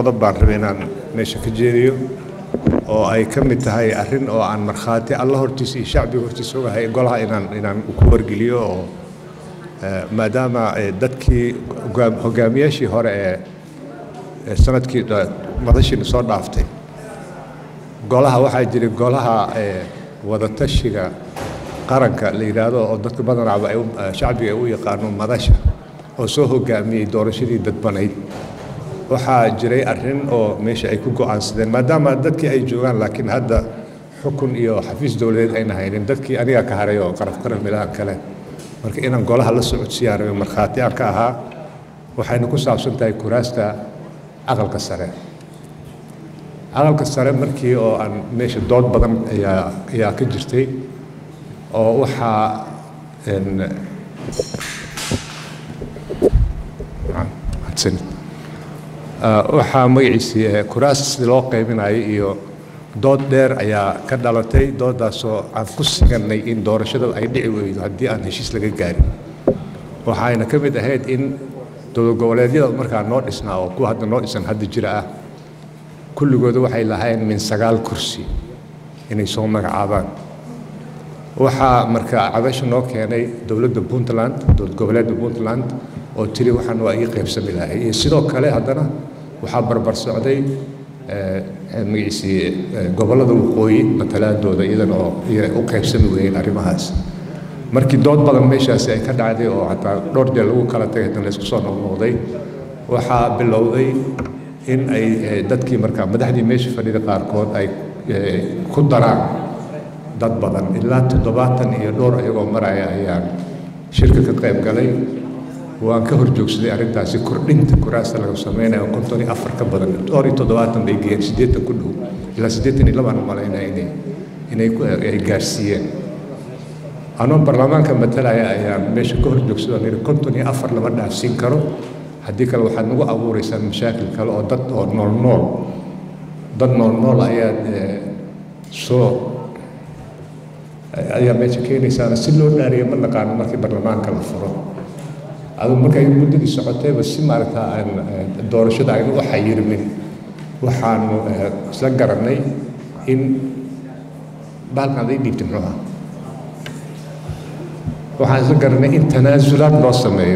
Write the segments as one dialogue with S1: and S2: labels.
S1: qodob baan rabay inaan meesha ka jeediyo oo ay ka mid tahay arrin oo aan markhaati alla hortiisa iyo shacbiga hortiisa ogahay golaha inaan inaan ku wargeliyo oo maadaama dadkii hogaamiyaashii hore ee sanadkii madashiina soo dhaaftay golaha waxaa jiray golaha wadatashiga qaranka la yidhaahdo oo dadka badanaaba shacbiga ay u yaqaano madasha oo soo hogaamiyey doorashadii dadbanayd waxaa jiray arrin oo meesha ay ku go'aansadeen maadaama dadkii ay joogaan laakiin hadda xukun iyo xafiis dowladeed ayna haynin dadkii aniga ka haray oo qaraf qaraf milahan kale marka inaan golaha la socodsiiyaan rabay markhaati aan ka ahaa waxayna ku saabsan tahay kuraasta aqalka sare aqalka sare markii oo aan meesha dood badan ayaa ayaa ka jirtay oo waxaa waxaa magaciisii kuraas sidii loo qaybinayo iyo dood dheer ayaa ka dhalatay doodaasoo aan ku siganay in doorashada ay dhici weydo haddii aan heshiis laga gaarin waxayna ka mid ahayd in dowlad goboleedyada markaa noo dhisnaa oo kuwa hadda noo dhisan hadda jira ah kulligooda waxay lahayn min sagaal kursi inay soo magacaabaan waxaa marka cabasha noo keenay dowladda puntland dowlad goboleedda puntland oo tiri waxaan waa ii qaybsami lahay iyo sidoo kale haddana waxaa barbar socday magaciisii gobollada waqooyi matalaadooda iyadana oo u qaybsami weyeen arrimahaas markii dood badan meeshaasi ay ka dhacday oo hataa dhowr jeer lagu kala tagay haddana laysku soo noqnoqday waxaa bilowday in ay dadkii markaa madaxdii meesha fadhida qaarkood ay ku daraan dad badan ilaa toddobaatan iyo dhowr ayagoo maraya ayaan shirka ka qayb galay waan ka horjoogsaday arrintaasi kordhinta kuraasta laga sameynayo konton iyo afar ka badan dhowr iyo toddobaatan bay geeyeen siddeetan ku dhow ilaa siddeetan iyo labaan malaynaya inay inay ay gaarsiiyeen anoo baarlamaanka matalaya ayaan meesha ka horjoogsado niri konton iyo afar lama dhaafsiin karo haddii kale waxaad nagu abuureysaan mashaakil kale oo dad oo nool nool dad nool nool ayaad soo ayaa meesha keenaysaana si loo dhaariyo ma naqaano markii baarlamaanka la furo adu markay muddadii socotayba si maaragta aan doorashada aynu u xayirmin waxaanu isla garannay in bahalkan aday dhiibtay muxuu ah waxaan isla garannay in tanaasulaad loo sameeyo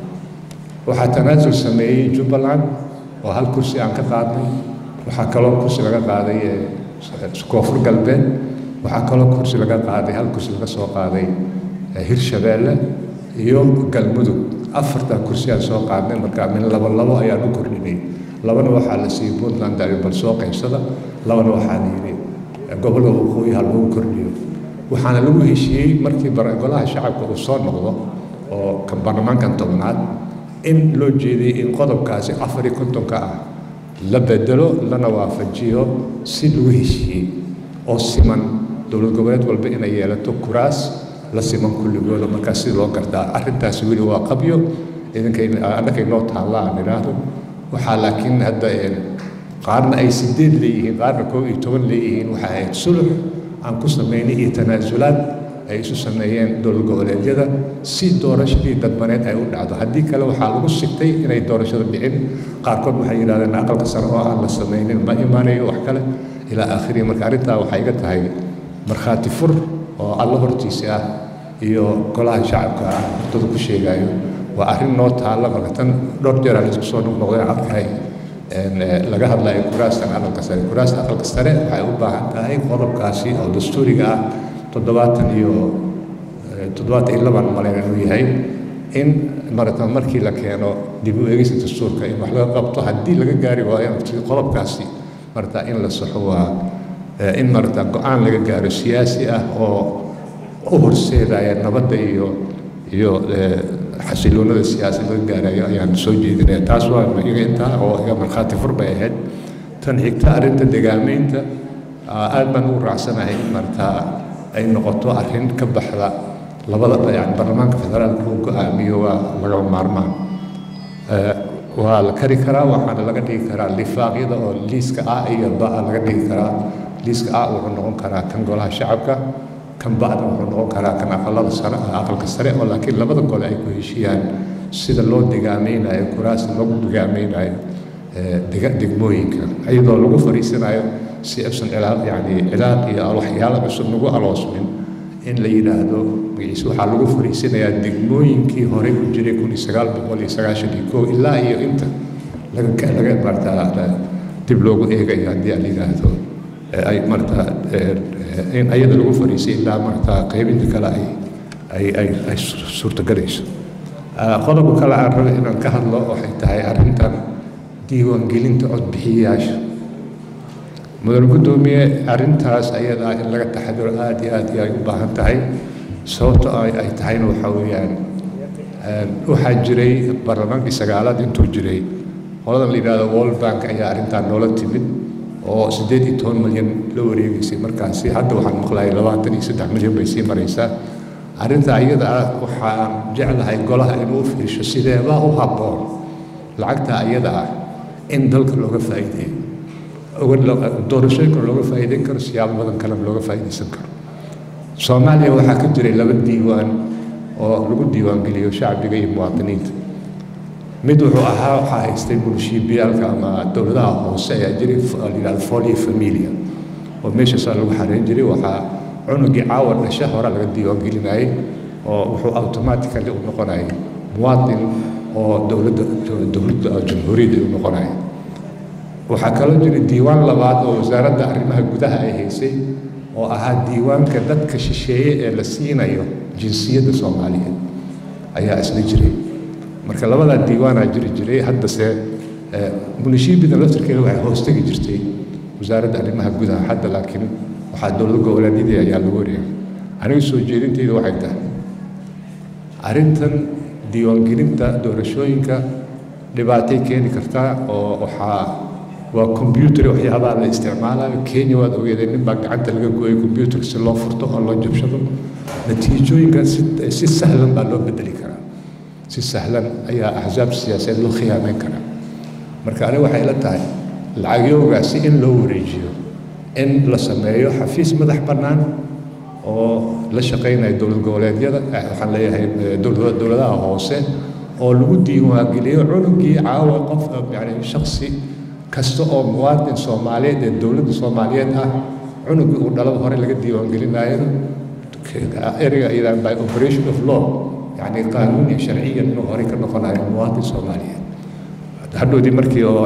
S1: waxaa tanaasul sameeyey jubbaland oo hal kursi aan ka qaadnay waxaa kaloo kursi laga qaaday koonfur galbeed waxaa kaloo kursi laga qaaday hal kursi laga soo qaaday hirshabeelle iyo galmudug afartaa kursi aan soo qaadnay markaa min labo labo ayaan u kordhinay labana waxaa la siiyey puntland dari bal soo qaybsada labana waxaa la yidhi gobolka waqooyi ha lagu kordhiyo waxaana lagu heshiiyey markii golaha shacabka uu soo noqdo oo kan baarlamaankan tobnaad in loo jeediyey in qodobkaasi afar iyo kontonka ah la bedelo lana waafajiyo si lagu heshiiyey oo siman dowlad goboleed walba inay yeelato kuraas la siman kulligooda markaa sida loo gartaa arrintaasi weli waa qabyo idinkannakay noo taalla aan idhaahdo waxaa laakiin hadda qaarna ay sideed leeyihiin qaarna koob iyo toban leeyihiin waxaa ahayd sulux aan ku samaynay iyo tanaasulaad ay isu sameeyeen dowlad goboleedyada si doorashadii dadbaneed ay u dhacdo haddii kale waxaa lagu sigtay inay doorashada dhicin qaarkood waxay yidhahdeen aqalka sare oo aan la samaynin ma imaanayo wax kale ilaa aakhirihi marka arrintaa waxay iga tahay markhaati fur oo alla hortiisa ah iyo golaha shacabka ah hortada ku sheegayo waa arrin noo taalla marka tan dhowr jeer aan isku soo noqnoqday arkay laga hadlayo kuraastan aqalka sare kuraasta aqalka sare waxay u baahan tahay qodobkaasi oo dastuuriga ah toddobaatan iyo toddobaatan iyo labaan malayn inuu yahay in marata markii la keeno dib u eegista dastuurka in wax laga qabto haddii laga gaari waayo qodobkaasi marata in la saxo waa in marata go-aan laga gaaro siyaasi ah oo u horseedaya nabadda iyo iyo xasiloonada siyaasi laga gaarayo ayaan soo jeedinaya taas waa iga intaa oo iga markhaati fur bay ahayd tan xigta arrinta degaamaynta aad baan ugu raacsanahay in marata ay noqoto arrin ka baxda labada yani baarlamaanka federaalka uu go-aamiyo waa lagama maarmaan waa la kari karaa waxaana laga dhigi karaa lifaaqyada oo liiska a iyo ba laga dhigi karaa liiska a wuxuu noqon karaa kan golaha shacabka kan ba'da wuxuu noqon karaa kan aqalada sare aqalka sare oo laakiin labada gole ay ku heshiiyaan sida loo degaameynayo kuraasta lagu degaameynayo degmooyinka iyadoo lagu fariisanayo si aysan cilaaq yani cilaaq iyo waxyaalo cusub nagu aloosmin in la yidhaahdo magaciisa waxaa lagu fariisanayaa degmooyinkii horey ku jiray kun iyo sagaal boqol iyo sagaashan iyo kow ilaa iyo inta laga laga maartaa dib loogu eegayo haddii aan yidhaahdo ay maartaa in ayada lagu fariisay ilaa maartaa qaybinta kale ay ay ay ay suurtogalayso qodobka kale aan raba inaan ka hadlo waxay tahay arrintan diiwaangelinta codbixiyayaasha mudan guddoomiye arrintaas ayadaa in laga taxadiro aada iyo aad iyo ay u baahan tahay sababto ay ay tahayna waxaa weeyaan waxaa jiray baarlamaankii sagaalaad intuu jiray qoladan la yidhahdo world bank ayaa arrintan noola timid oo siddeed iyo toban milyan la wareegaysay markaasi hadda waxaan maqlayay labaatan iyo saddex milyan bay sii maraysaa arrinta iyada ah waxaan jeclahay golaha inuu fiirsho sideebaa u habboon lacagta iyada ah in dalka looga faa'iideeyo doorashooyinka looga faa'iideyn karo siyaabo badan kalena looga faa'iideysan karo soomaaliya waxaa ka jiray laba diiwaan oo lagu diiwaangeliyo shacbiga iyo muwaadiniinta mid wuxuu ahaa waxaa haystay munshiibiyaalka ama dowladaha hoose ayaa jiray la yidhahdo folia familia oo meeshaasaa lagu xareyn jiray waxaa cunugii caawa dhasha hore laga diiwaangelinayay oo wuxuu automatically u noqonayay muwaadin oo dowladda dowladda jamhuuriyadda u noqonaya waxaa kaloo jiray diiwaan labaad oo wasaaradda arrimaha gudaha ay haysay oo ahaa diiwaanka dadka shisheeye ee la siinayo jinsiyadda soomaaliyeed ayaa isla jiray marka labadaa diiwaanaa jiri jiray haddase munishiibida laftirkeeda waxay hoostegi jirtay wasaaradda arrimaha gudaha hadda laakiin waxaa dowlad goboleedyadii ayaa lagu wareegay aniga soo jeedintayda waxay tahay arrintan diiwaangelinta doorashooyinka dhibaatay keeni kartaa oo waxaa waa combyuter waxyaabaha la isticmaalayo kenya waad ogeedeen nin baa gacanta laga gooyay combyuter si loo furto oo loo jabshado natiijooyinka si si sahlan baa loo bedeli karaa si sahlan ayaa axsaab siyaasadeed loo khiyaameyn karaa marka aniga waxay la tahay lacagyoogaasi in loo wareejiyo in la sameeyo xafiis madax bannaan oo la shaqaynaya dowlad goboleedyada waxaan leeyahay dowladaha hoose oo lagu diiwaangeliyo cunugii caawa qof yani shaksi kasta oo muwaadin soomaaliyeed ee dowladda soomaaliyeed ah cunugii uu dhalada hore laga diiwaangelinayo ereyga iyadaan by operation of law yani qaanuun iyo sharciyan inuu horey ka noqonayo muwaadin soomaaliyeed hadhoodii markii oo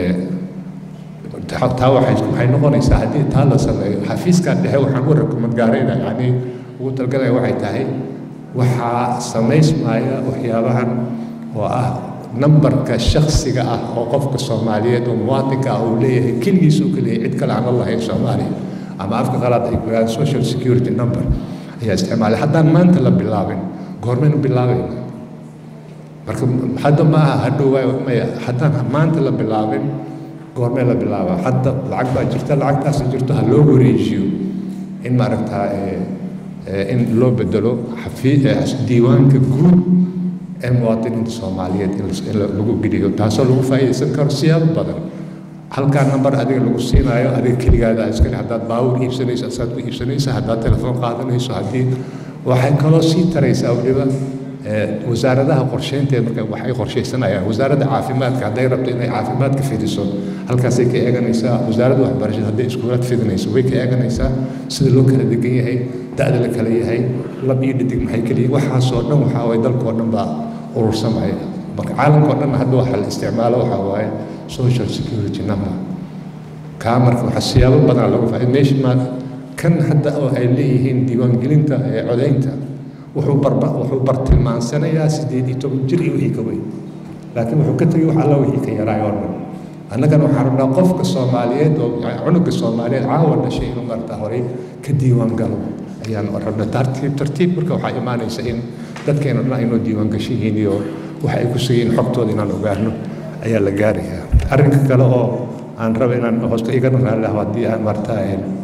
S1: taa waxay waxay noqonaysaa haddii taa la sameeyo xafiiskan dhexe waxaan u rakumad gaarayna yani ugu talgalaya waxay tahay waxaa samaysmaya waxyaabahan oo ah nambarka shaksiga ah oo qofka soomaaliyeed oo muwaadinka ah uu leeyahay keligiis uu ka leeyahay cid kale aan la lahayn soomaaliya ama afka qalaad ay ku social security number ayaa isticmaalay haddaan maanta la bilaabin goormaynu bilaabayna marka hadda ma aha hadhow maya haddaan maanta la bilaabin goormee la bilaaba hadda lacag baa jirta lacagtaas jirto ha loo wareejiyo in maaragtaa in loo bedelo diiwaanka guud ee muwaadiniinta soomaaliyeed in lagu geliyo taasoo lagu faa'iidaysan karo siyaabo badan halkaa nambar adiga lagu siinaayo adiga keligaada iskale haddaad baawur iibsanayso asaad ku iibsanaysa haddaad telefoon qaadanayso haddii waxay kaloo sii taraysaa weliba wasaaradaha qorsheynteed marka waxay qorshaysanayaan wasaaradda caafimaadka hadday rabto inay caafimaadka fidiso halkaasay ka eeganaysaa wasaaradda waxbarashada hadday iskuulaad fidinayso way ka eeganaysaa sida loo kala degan yahay da-da la kala yahay lab iyo dhidig maxay kala yihin waxaasoo dhan waxaa waye dalkoo dhan baa urursamaya marka caalamkao dhan hadda waxa la isticmaalo waxaa waaye social security number kaa marka waxaa siyaabo badan lagu faa meesha ma kan hadda oo ay leeyihiin diiwaangelinta ee codaynta wuxuu barba wuxuu bartilmaansanayaa siddeed iyo toban jir iyo wixii ka weyn laakiin wuxuu ka tegay wax alla wixii ka yaraay oo dhan annagana waxaan rabnaa qofka soomaaliyeed oo cunuga soomaaliyeed caawa dhashay inuu marta horey ka diiwaan galo ayaan rabnaa tartiib tartiib marka waxaa imaanaysa in dadkeena dhan aynoo diiwaan gashan yihiin iyo waxa ay ku sugayiin xogtooda inaan ogaano ayaa la gaarayaa arrinka kale oo aan raba inaan hoosta igana raalliaho haddii aan martaa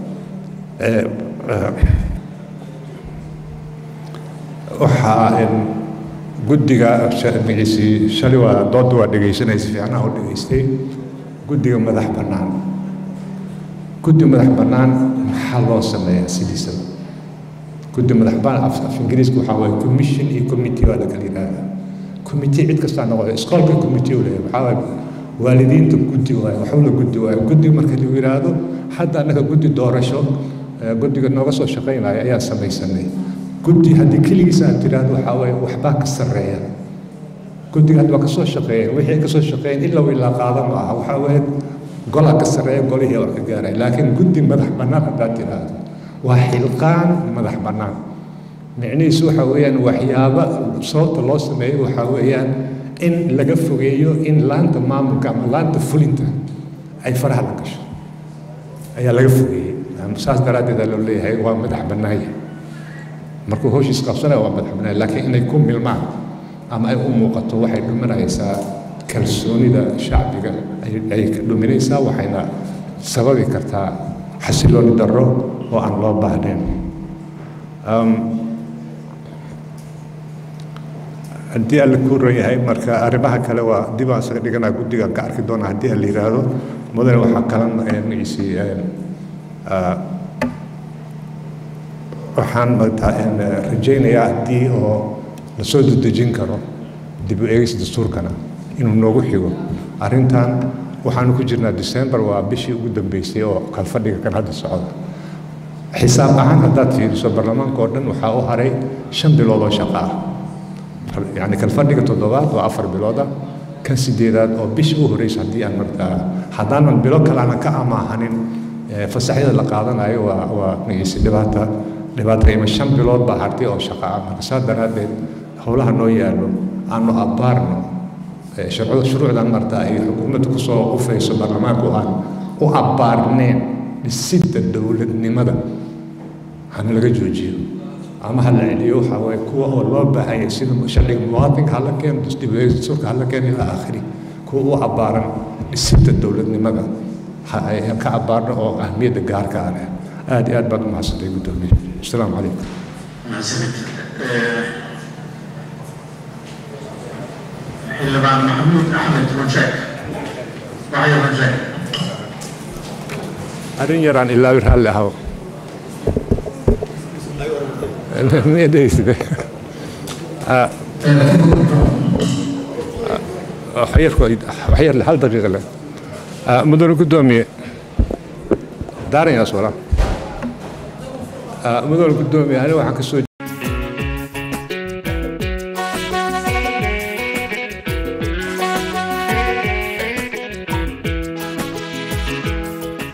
S1: waxaa guddiga magaciisii shalay waa doodda waa dhegaysanaysa fiicnaha u dhegaystay guddiga madax bannaan guddi madax bannaan maxaa loo sameeyaa sidiisaba guddi madax bannaan af af ingiriiska waxaa waaye commission iyo committee waa la kala yidhaahdaa committee cid kastaa noqoda iskoolka committee u leeyahay waxaa waaye waalidiinta guddi waayo waxula guddi waayo guddi marka lagu yidhaahdo hadda annaga guddi doorasho guddiga nooga soo shaqaynaya ayaan samaysanay guddi haddii keligiisa aad tiraahdo waxaa waaye waxbaa ka sarreeya guddiga hadda waa ka soo shaqeeyeen wixii ay ka soo shaqeeyeen ilaa ilaa qaada ma aha waxaa waaye golaa ka sarreeya golihii wax ka gaaray laakiin guddi madax bannaan haddaad tiraahdo waa xilqaan madax bannaan micnihiisu waxa weeyaan waxyaaba sababta loo sameeyo waxaa weeyaan in laga fogeeyo in laanta maamulka ama laanta fulinta ay faraha la gasho ayaa laga fogeeyey saas daraaddeed aa loo leeyahay waa madax bannaanya markuu howshiis qabsanaya waa madax bannaanya laakiin inay ku milmaan ama ay u muuqato waxay dhuminaysaa kalsoonida shacbiga ay ka dhuminaysaa waxayna sababi kartaa xasilooni darro oo aan loo baahnayn haddii alle kuu ran yahay marka arrimaha kale waa dib aan isaga dhiganaa guddigaan ka arki doonaa haddii aan la yidhaahdo mudane waxaa kalan magaciisii waxaan rajaynayaa haddii oo lasoo dedejin karo dib u eegis dastuurkana inuu noogu xigo arrintan waxaanu ku jirnaa december waa bishii ugu dambeysay oo kalfadhiga kan hadda socda xisaab ahaan haddaad fiiriso baarlamaanka oo dhan waxaa u haray shan bilood oo shaqo ah yacni kalfadhiga toddobaad waa afar bilooda kan sideedaad oo bisha u horeysa haddii aan markaa haddaanan bilo kale aanan ka amaahanin fasaxyada la qaadanayo waa waa magciise dhibaata dhibaata ima shan bilood baa hartay oo shaqo ah marka saa daraaddeed howlaha noo yaallo aanu abbaarno shuruucdan marta ay xukuumadda kusoo qufayso baarlamaanku aan u abbaarneen dhisidda dowladnimada hana laga joojiyo ama ha la celiyo waxaa waaye kuwa oo loo baahanya sida sharciga muwaadinka hala keeno dastuurka hala keeno ilaa aakhiri kuwa u abbaaran dhisidda dowladnimada ayaan ka abbaarno oo ahmiyadda gaarka ah leh aad iyo aad baad u mahadsantay guddoomiye asalaamu calaykum
S2: xildhibaan maxamuud axmed runjeek waxyo runjeek
S1: arrin yaraan ilaawi raalli ahaw miyadheyside waxyar hal daqiiqa leh mudane guddoomiye daaranyaas wala mudane guddoomiye aniga waxaan ka soo